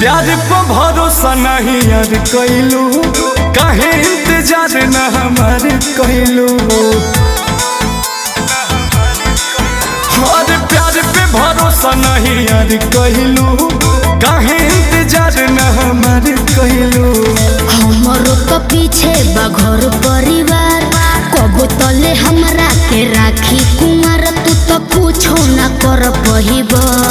प्यार पर भरोसा नहीं यार कैलू काहे इंतजार न हमार कैलू और प्यार पे भरोसा नहीं यार कैलू काहे इंतजार न हमार कैलू हमरो तो पीछे बा घर परिवार कबो तले हमरा के राखी कुमार तू तो पूछो ना कर पहिब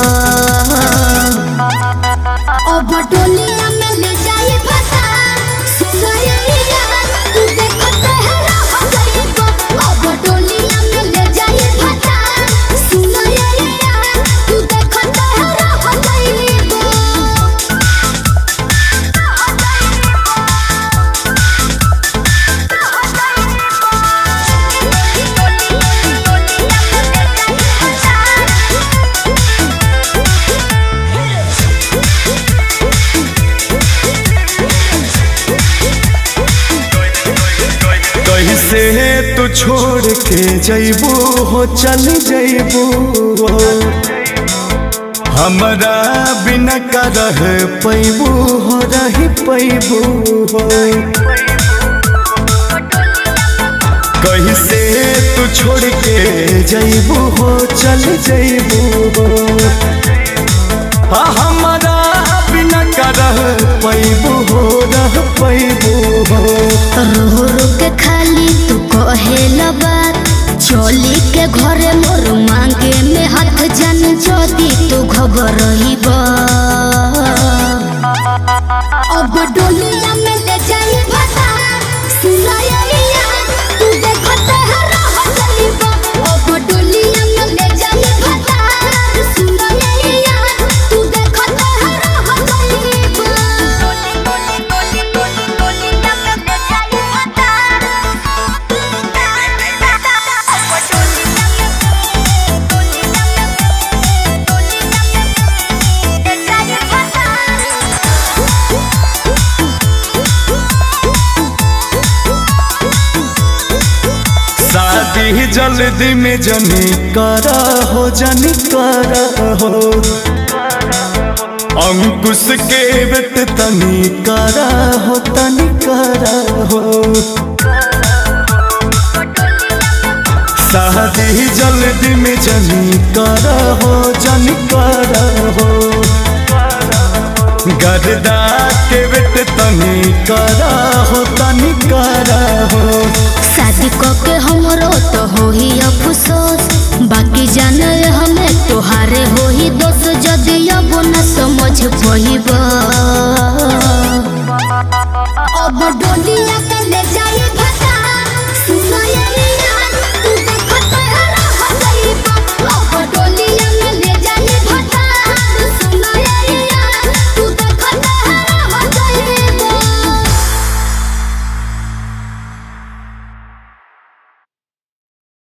अब डोलिया में ले जाई फसा सुनैया तू देखत है रह गइब अब डोलिया में ले जाई फसा सुनैया तू देखत है रह गइब कैसे तू छोड़ के जैबू हो चल जैबू हमरा बिना का रह पैबू हो रही पैबू हो कैसे तू छोड़ के जैबू हो चल जैबू हो आ हमरा बिना का रह पैबू हो रह पैबू हो रो रो के खाली तू कहेल बात चली के घरे मोर मांगे में हाथ जन जदी तू खबर रहीब अब डोलिया में ले जाई भसा सुनाइया तू देखत है रह गइब अब डोलिया में ले जाई भसा सुनाइया तू देखत है रह गइब शादी जल्दी में जनी करा हो जनी करा हो अंकुश के बेट तनी करा हो तनी करा हो शादी जल्दी में जनी करा हो जनी करा हो गर्दा के बेट तनी करा हो तनी करा हो शादी क के हमरो तो होही अफसोस बाकी जाने हमें तोहारे होही दोस्त जदि अब न समझ पहिब